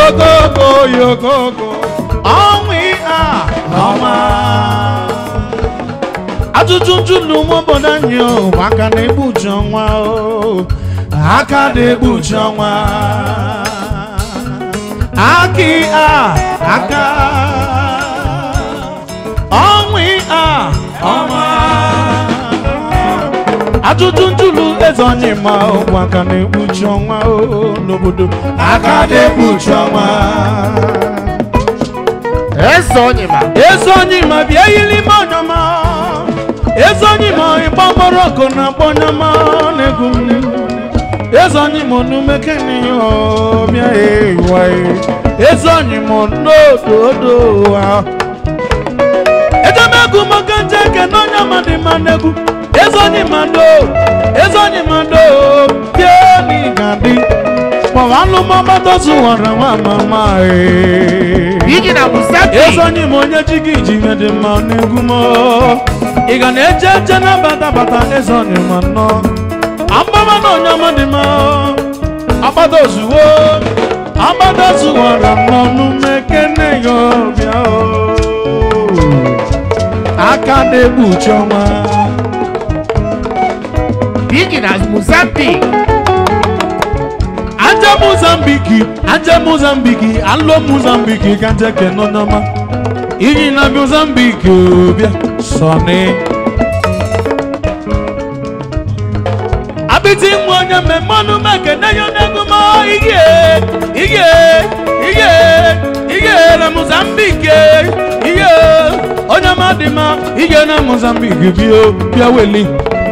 yogogo yogogo ọnwa a ọnwa ajụjụ njụlụ ụmụ obodo anyị o bụ aka na-egbuchi ọnwa o aka na-egbuchi ọnwa akị a aka ọnwa a ọnwa ajụjụ njụlụ eze onye ma bụ aka na-egbuchi ọnwa o n'obodo aka na-egbuchi ọnwa eze onye ma eze onye ma bịa yiri ime ọnyọma eze onye ma ịgba mgbọrọgụ na agba ọnyọma na-egwu m eze onye ma onumekene ọbịa ewa eze onye ma n'odo odo ha ejemegwu maka nje eke na onye ma dị mma n'egwu eze onye ma ndo eze onye ma ndo bịa n'ịgadị kpọwa alụmọgbatozu wara nwa mama ee bigi na musati eze onye ma onye ji gị ji ihe dị mma n'egwu m ị ga na-eje eje na bata bata eze onye ma nnọ agbaba na onye ọma dị mma agbada ozuwo agbada zuwara m n'ọnụ mekene ya ọbịa o. aka na-egbuchi ọnwa bigi na musati aja mozambiki aja mozambiki alo mozambiki ka njeke nọ n'ọma iyi na mozambiki obia sọni abiti nwa onye mmemme ọnụ mekene ya n'ego ma ihe ihe ihe ihe na mozambiki ihe onye ma dị ma ihe na mozambiki bịa bịa weli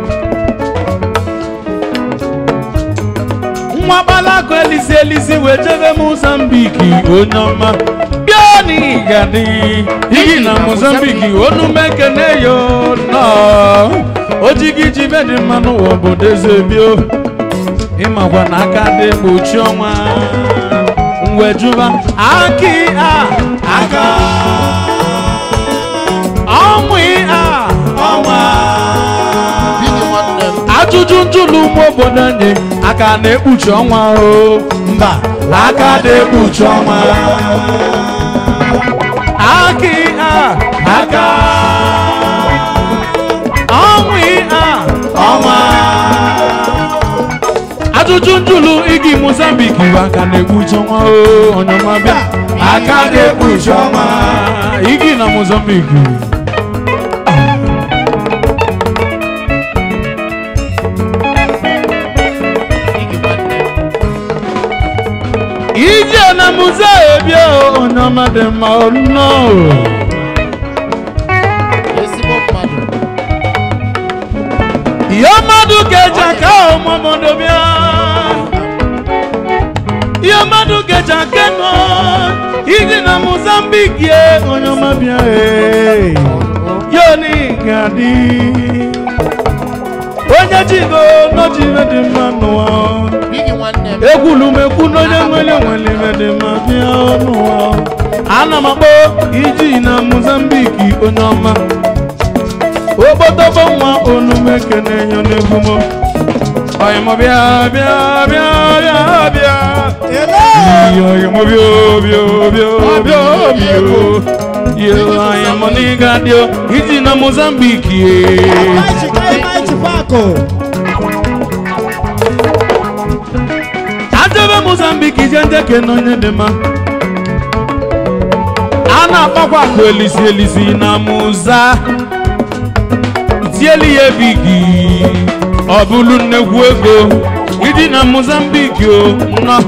nwa gbalakọ elisi elisi wee jebe mozambiki onye ọma bịa n'igadi iyi na mozambiki onu mekene yo nọ ojigi ji be dị mma n'ụwa obodo eze bio ịmakwa na aka dị gbochi ọnwa mwejuba aki a aka ọnwụ a ọnwa bigi nwanne m ajụjụ njụlụ ụmụ obodo anyị aka na-ekpuchi ọnwa o mba aka na-ekpuchi ọnwa akị a aka ọnwụ a ọnwa ajụjụ njụlụ igi mozambik bụ aka na-ekpuchi ọnwa o onyema bịa aka na-ekpuchi ọnwa igi na mozambik bigi nwanne m ije na muze ebia onye ọma dị mma ọnọ ezigbo mmadụ ihe mmadụ ga-eji aka ọmụmọdụ bịa ihe mmadụ ga-eji aka nọ ije na mozambik ye onye ọma bịa ee yoni ga-adị onye jigo n'ojibe dị mma n'ụwa bigi nwanne m egwulumekwu n'onye nwere nwere ibe dị mma bịa n'ụwa ana m akpọ iji na mozambiki onye ọma obodobo nwa onumeke na-enyo n'egwu m ọyịmọ bịa bịa bịa bịa bịa Iyo, ọyịmọ bịa bịa bịa bịa bịa yo ọyịmọ n'ịga dị o iji na mozambiki ajebe mozambiki je njeke n'onye dị mma a na-akpọkwa akụ elisi elisi na muza tieli ya ebigi ọ bụrụ nnekwu ego ịdị na mozambiki o nọ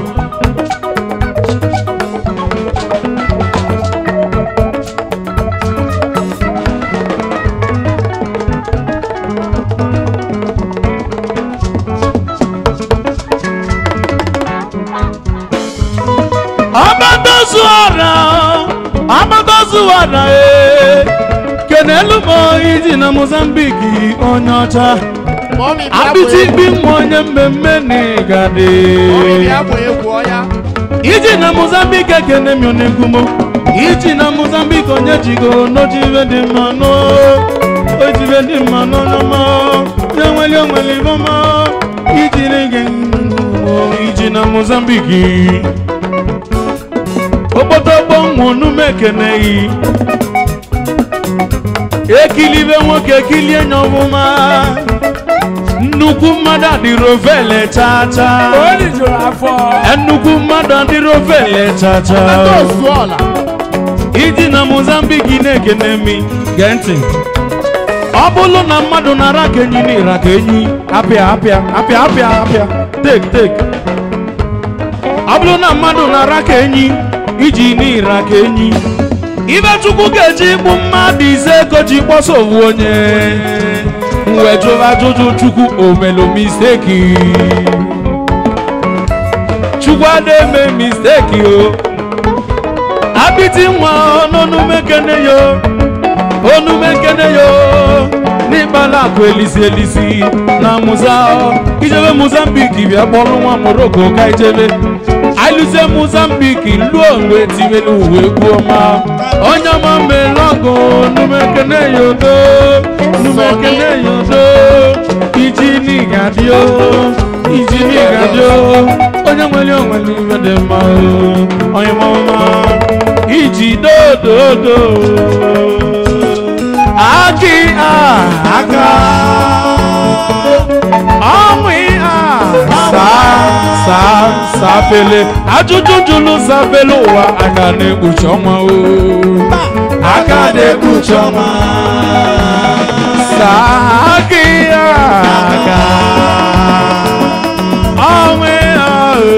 ọgbatazuara ọgbatazuara ee kenelu m iji na mozambiki onye ọcha mọmi bịa bụ apịtị egwu ikpi nwa onye mmemme n'ịgadị mọmi bịa bụ egwu ọya iji na mozambik ekene mi onegbumo iji na mozambik onye jigo n'ojibe dị mma n'o ojibe dị mma n'ọnọma na-enweli onweli bọma iji na-ege iji na mozambik okpotokpo nwa onume ekeneghị ekilibe nwoke ekilie nya ọmụma nnukwu mmadụ adịrị ovele chacha Oli jụrụ afọ. nnukwu mmadụ adịrị ovele chacha Ndị osu ọla. iji na mozambiki na-ekene mi gee ntị ọ bụrụ na mmadụ nara ka enyi n'ira ka enyi apịa apịa apịa apịa apịa tek tek ọ bụrụ na mmadụ nara ka enyi iji n'ira ka enyi ibe chukwu ga-eji igbu mmadụ ise koji kpọsa owu onye wee jụrụ ajụjụ chukwu omelu misteki chukwu ada eme misteki o abiti nwa n'onumekene yo onumekene yo n'ịkpala akụ elisi elisi na muza ijebe mozambiki bịa kpọrọ nwa moroko ka ijebe alụzie mozambiki luo mgbe tiwelu uwe egwu ọma onye ọma melọgụ numekene yodo numekene yodo iji n'igadio iji n'igadio onye nwere onwere iwe dị mma o onye mama iji dododo akị a aka ọnwụ a saa saa sapele ajụjụ jụlụ sapele ụwa aka na-ekpuchi ọnwa o aka na-ekpuchi ọnwa saa akị a aka ọnwụ a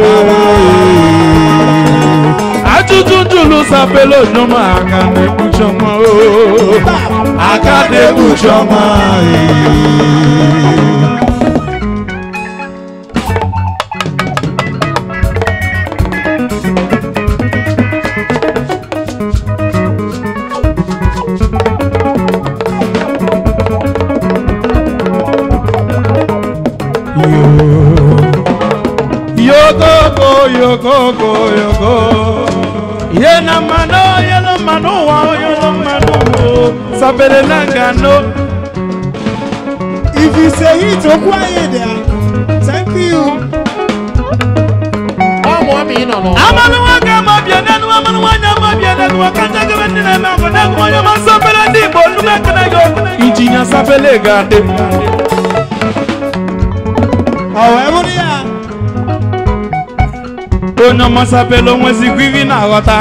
ajụjụ jụlụ sapele onyoma aka na-ekpuchi ọnwa o aka na-ekpuchi ọnwa yogogo yogogo yogo yena mano yena mano wa yena mano wo sapele nangano If you say it, okwu anyị dị ya. Thank you. Ọmụ ọmị nọ n'ụwa. amanu nwoke ma bịa n'elu amanu nwanyị ma bịa n'elu aka njegebe ndị na-eme ọgụ n'egwu onye ma sapele ndị igbo nnume ekene yo injinia sapele ga-adị Ọ wee bụrụ ya. onye ọma sapele onwezikwa ivi na-aghọta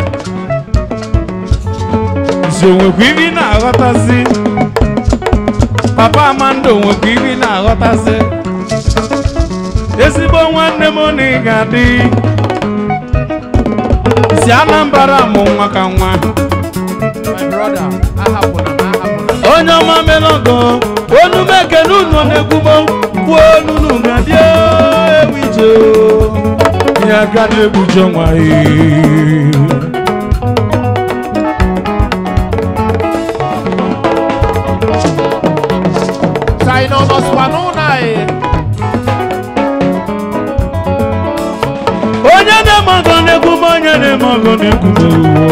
si onwekwa ivi na-aghọtazi papa amanda onwekwa ivi na-aghọtazi ezigbo nwanne m na ị ga-adị si anambra mụ nwa ka nwa My brother, ahapụna m ahapụna. onye ọma melọgọ onume ekene unu na-ekwubo kwuo onunu ga-adị ewu ije ihe aka na-egbuji ọnwa ee. Sai nọ nọsụkwa n'ụlọ anyị. onye na-eme ọgọ na-ekwubo onye na-eme ọgọ na-ekwubo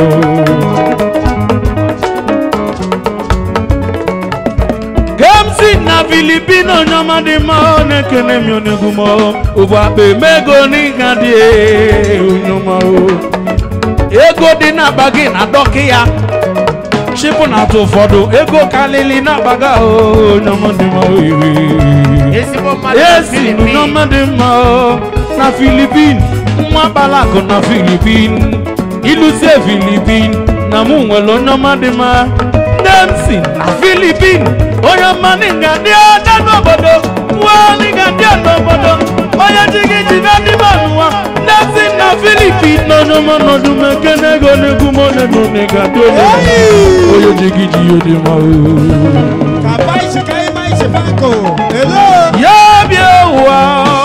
kemsi na filipino onye ọma dị mma ọ na-ekene m onegwu m ụbụ akpa emego n'ịga dị onye ọma o ego dị n'akpa gị na dọkị ya chịpụ na atụ ụfọdụ ego kalili n'akpa gị ahụ onye ọma dị mma o Ezigbo mmadụ na esi Philippines. n'ọma dị mma o, na filipin nwa balakụ na filipin iluzie filipin na mụ nwere onye ọma dị mma nne m si na filipin onye ọma n'ịga dị ọcha n'obodo nwa n'ịga dị n'obodo onye ji gị jide ndị n'ụwa nne m si na filipin na onye ọma nọdụ m ekene ego n'egwu m onye nọ n'ịga dị onye onye ji gị ji ya dị mma o Ka baishi ka ị baishi bako. Hello. Ya bịa ụwa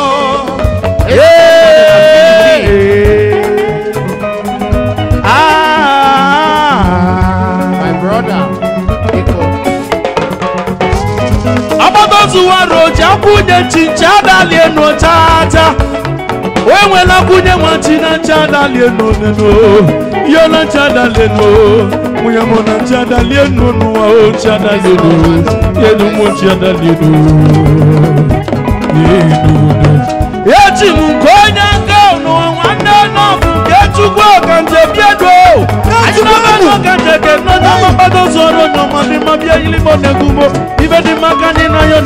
My brother, biko. agbataozuwaro ji akwụnye chincha adali enu chacha o nwela kwunye nwa chi na ncha adali enu nenu ihe na ncha adali enu nwunye mụ na ncha adali enu n'ụwa o chi adali enu enu mụ chi adali enu eji m nke onye nke n'ụwa nwanne nọbụ nke chukwu ọkanje bịa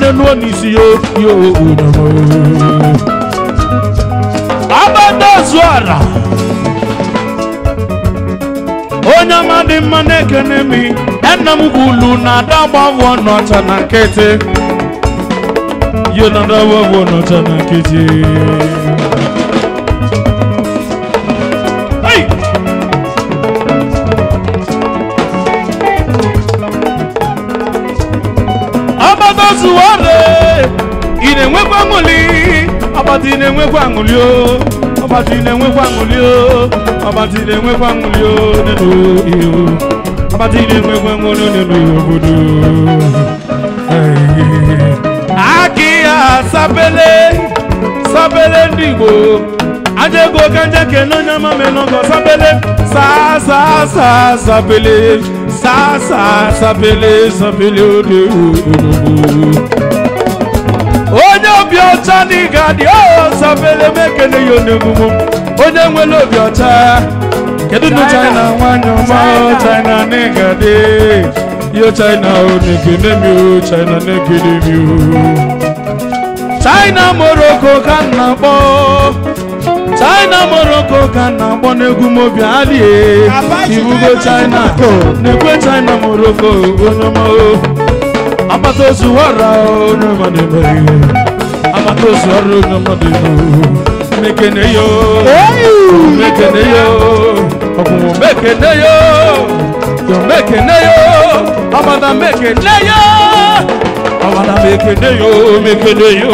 n'elu n'isi yo yo onyama agbata zuara onye ọma dị mma na-ekene mi nna m gwulu na ada gbavọ n'ọcha na nkịtị yo na ada gbavọ n'ọcha na nkịtị Hey! agbata zuware ị na-enwekwa aṅụli agbata ị na-enwekwa aṅụli o agbata ị na-enwekwa aṅụli o agbata ị na-enwekwa aṅụli o n'elu ihe o agbata ị na-enwekwa aṅụli o n'elu ihe obodo akị ya sabele sabele ndị igbo aja ego ka nje kene onye ọma menọgọ sabele saa saa saa sabele saa saa sabele sabele ode olugbo onye obi ọcha n'ịga dị o sabele mekene ya onegbumo onye nwere obi ọcha kedu nu china nwanyị ọma o china n'ịga dị yo china o na-ekene mi o china na-ekene mi o china morocco ka m na-akpọ china morocco ka m na-akpọ n'egwu m obi alie Abacha ibugo china na-ekwe china morocco onye ọma o agbata ozu wara onye ọma na-eme ihe agbata ozu ọrụ onye ọma na-eme mekene yo mekene yo ọkwụnwụ mekene yo yo mekene yo agbada mekene yo agbada mekene yo mekene yo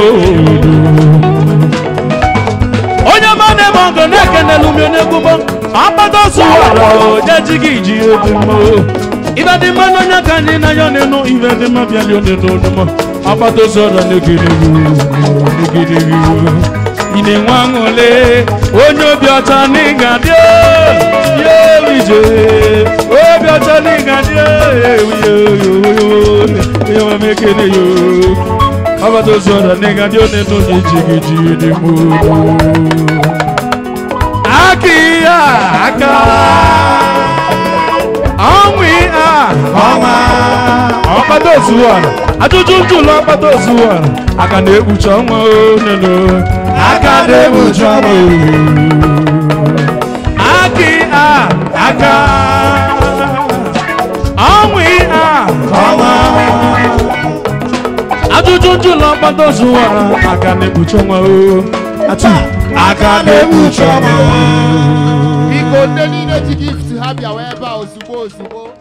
onye ọma na-eme ọgọ na-ekenelu m onye gbugbo agbada ozu wara onye ji gị ji obi mma ibe dị mma n'onye ka anyị na ya n'enu ibe dị mma bịa lie onenu onuma agbata ozu ọra n'egedeghi n'egedeghi ị na-enwe aṅụle onye obi ọcha n'ịga dị ya ije obi ọcha n'ịga dị onye nwe m ekele yo agbata ozu ọra n'ịga dị onenu na eji gị ji dị mma aka ihe a aka ọnwụ a ọnwa ọkpata ozuwara ajụjụ njụlọ ọkpata ozuwara aka na-ekpuchi ọnwa oneno aka na-ekpuchi ọnwa aki a aka ọnwụ a ọnwa ajụjụ njụlọ ọkpata ozuwara aka na-ekpuchi ọnwa o atu aka na-ekpuchi ọnwa Biko ndị niile ji gift ha bịawa ebe a ozugbo ozugbo